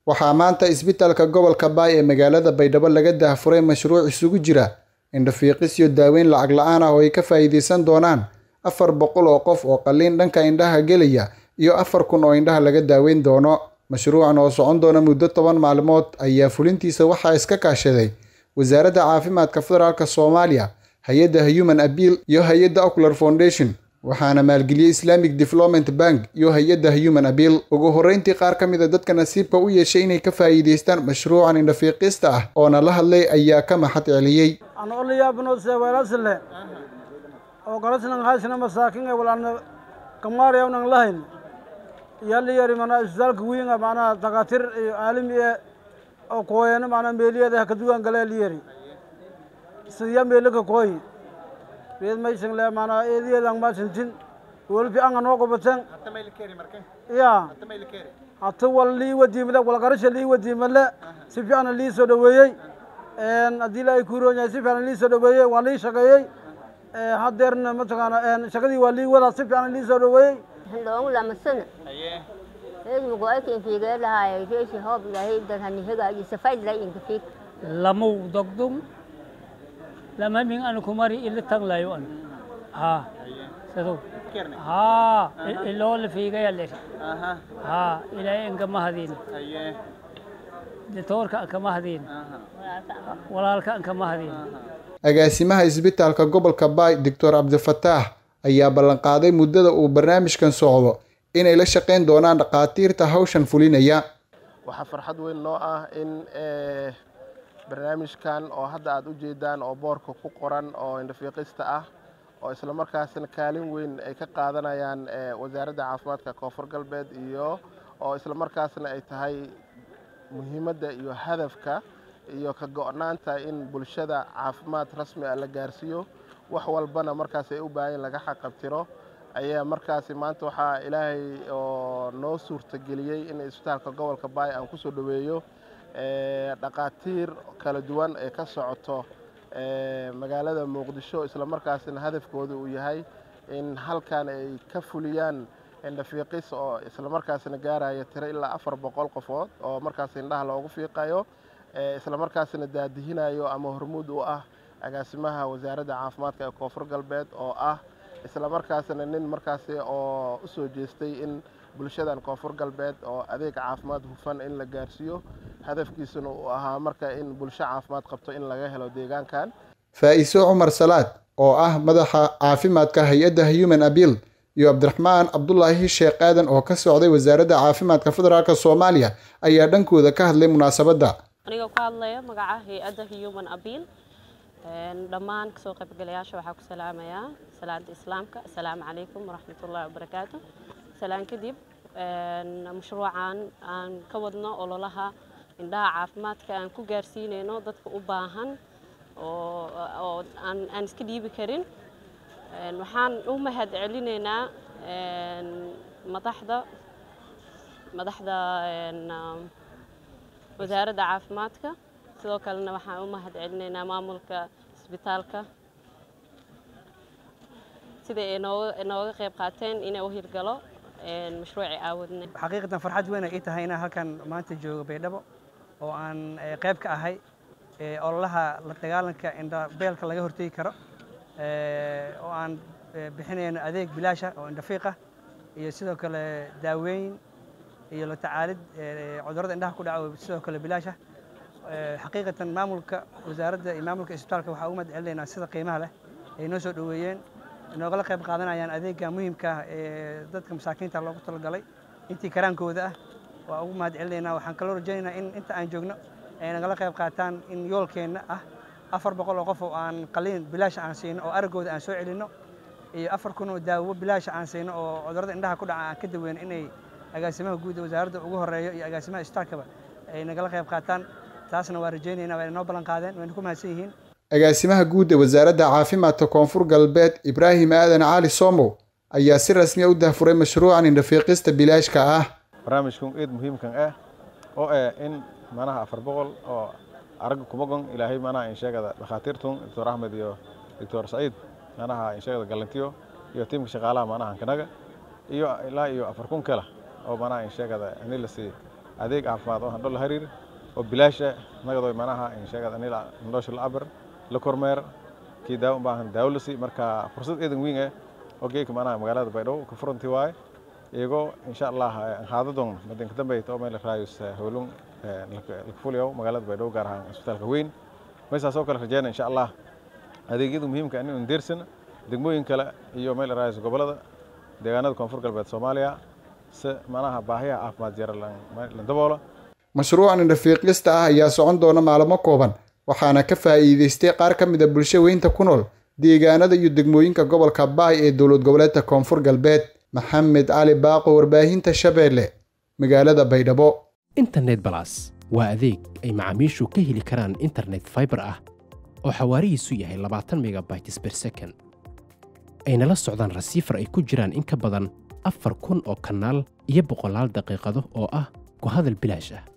waxaa maanta isbitaalka gobolka baay ee magaalada baydhabo laga daahfuray mashruuc isugu jira indhafiiqis iyo daaweyn lacag la-aan ah oo ay ka faa'iidaysan doonaan afar boqol oo qof oo qalliin dhanka indhaha gelaya iyo afar kun oo indhaha laga daaweyn doono mashruucan oo socon doona muddo toban maalmood ayaa fulintiisa waxaa iska kaashaday wasaaradda caafimaadka federaalk soomaaliya hay-adda human abiil iyo hay-adda ocular foundation waxaana maalgeliyey islamic development bank iyo hay-adda human abiil ugu horreyntii qaar ka mid a dadka nasiibka u yeeshay inay ka faa'iidaystaan mashruucan indhafiiqista ah oona la hadlay ayaa ka maxad celiyey anoliyaabnoseweelasle oo galasnan haysna masaakin walana kamaariyawnan lahayn yaliyari mana isbitaalka wiinga macnaha dakatir iyo caalami e oo kooyana macnaha meeliyada hakadugan gale liyari sidiya meelaka kooyi reed maysan le macnaha eediyadan masintin wolfi anga noo gobaten ya hata wal lii wadiimale walgarasha lii wadiimale si fiicana lii soo dhaweeyey haddii la ay kuuroon yahay si fiican lii soo dhaweeyey waa lii shaqeeyey hadeerna mataqaana shaqadii waa lii wadaa si fiican lii soo dhaweeyey loongu lamasana eedmugo aykin fiigee lahaay reeshi hoob ilahay dadhani hegaaji safayd lay inka fiig lamau dogdum lama min an kumari ila taglayo an ha sado ha iloo la fiigaya le ha ilaahay inka mahadin ditoorka anka mahadin walaalka anka mahadin agaasimaha isbitaalka gobolka baay doctor cabdifataax ayaa ballanqaaday muddada uu barnaamijkan socdo inay la shaqayn doonaan dhakhaatiirta hawshan fulinaya waxaa farxad weyn noo ah in barnaamijkan oo hadda aad u jeedaan oo boorka ku qoran oo indhafiiqista ah oo islamarkaasna kaalin weyn ay ka qaadanayaan wasaaradda caafimaadka koonfur galbeed iyo oo islamarkaasna ay tahay muhiimadda iyo hadafka iyo ka go-naanta in bulshada caafimaad rasmi ah la gaarsiiyo wax walbana markaas ay u baahan laga xaqabtiro ayaa markaasi maanta waxaa ilaahay oo noo suurtageliyey in isbitaalka gobolka baay aan kusoo dhaweeyo dhakhaatiir kala duwan ee ka socoto magaalada muqdisho islamarkaasina hadafkooda uu yahay in halkan ay ka fuliyaan indhafiiqis oo islamarkaasina gaaraya tiro ilaa afar boqol qofood oo markaas indhaha loogu fiiqayo islamarkaasina daadihinayo ama hormuud u ah agaasimaha wasaaradda caafimaadka ee koonfur galbeed oo ah islamarkaasina nin markaasi oo u soo jeestay in bulshadan koonfur galbeed oo adeeg caafimaad hufan in la gaarsiiyo hadafkiisuna uu ahaa marka in bulsho caafimaad qabto in laga helo deegaankan faa'iiso cumar salaad oo ah madaxa caafimaadka hay-adda human abiil iyo cabdiraxmaan cabdulaahi sheekh aadan oo ka socday wasaaradda caafimaadka federaalk soomaaliya ayaa dhankooda ka hadlay munaasabadda anigoo ku hadlaya magaca hay-adda human abiil dhammaan kasoo qaybgalayaasha waxaa ku salaamayaa salaada islaamka assalaamu calaykum waraxmatullahi wabarakaatu salaan kadib mashruucan aan ka wadno ololaha indhaha caafimaadka aan ku gaarsiinayno dadka u baahan oo aan iska dhiibi karin waxaan u mahad celinaynaa madaxda madaxda wasaaradda caafimaadka sidoo kalena waxaan u mahad celinaynaa maamulka isbitaalka sida ay nooga qayb qaateen inay u hirgalo mashruuci aawadne xaqiiqatan farxad weyn ay ii tahay inaan halkan maanta joogo baydhabo oo aan qayb ka ahay ololaha la dagaalanka indhabeelka laga hortegi karo oo aan bixinayno adeeg bilaasha oo indhafiiqa iyo sidoo kale daaweyn iyo la tacaalid cudurrada indhaha ku dhaca sidoo kale bilaasha xaqiiqatan maamulka wasaaradda iyo maamulka isbitaalka waxaa ugu mahad celinaynaa sida qiimaha leh ay noo soo dhoweeyeen noogala qayb qaadanayaan adeegga muhiimka ah ee dadka masaakiinta loogu talagalay intii karaankooda ah waa ugu mahad celinaynaa waxaan kaloo rajaynaynaa in inta aan joogno ay nagala qayb qaataan in yoolkeenna ah afar boqol oo qof oo aan qaliin bilaasha aan siino oo araggooda aan soo celinno iyo afar kun oo daawo bilaasha aan siino oo cudurrada indhaha ku dhaca aan ka daweyno inay agaasimaha guud ee wasaaradda ugu horeeyo iyo agaasimaha isbitaalkaba ay nagala qayb qaataan taasna waa rajaynaynaa waa inoo ballan qaadeen wayna ku mahadsan yihiin agaasimaha guud ee wasaaradda caafimaadka koonfur galbeed ibraahim aadan cali somow ayaa si rasmi a u dahfuray mashruucan indhafiiqista bilaashka ah barnaamijkan eed muhiimkan ah oo ah in manaha afar boqol oo aragga kumagon ilaahay manaha insheegada dhakhaatiirtun doctor axmed iyo doctor saciid manaha insheegada galantiyo iyo tiimka shaqaalaha manaha kanaga iyo ilaa iyo afar kun kale oo manaha insheegada anilasi adeeg caafimaad oo handho la hariir oo bilaasha nagadoy manaha insheegad anila ndhoosha la abir la kormeer kii daawo baahan daawo la sii marka fursad eedan weyn eh oo geeka manaha magaalada baydhabo ka furanti waaye iyagoo insha allah haadadon madinka dambeeyta oo meel raayus howlun lakafuliyo magaalada baydhabo gaar ahaan isbitaalka weyn meesaas oo kale rajeyna insha allah adeegyada muhiimka inaynu deersan degmooyin kale iyo meel raayus gobolada deegaanada koonfur galbeed soomaaliya si manaha baahiyaha caafimaad yara la daboola mashruucan indhafiiqista ah ayaa socon doona maalmo kooban waxaana ka faa'iidaystay qaar ka mid a bulsho weynta ku nool deegaanada iyo degmooyinka gobolka baay ee dowlad goboleedka koonfur galbeed maxamed cali baaqo warbaahinta shabeelle magaalada baydhabo internet balas waa adeeg ay macaamiishu ka heli karaan internet faibar ah oo xawaarihiisu yahay labaatan megabytes ber second ayna la socdaan rasiifar ay ku jiraan in ka badan afar kun oo kanaal iyo boqolaal daqiiqado oo ah ku hadal bilaash ah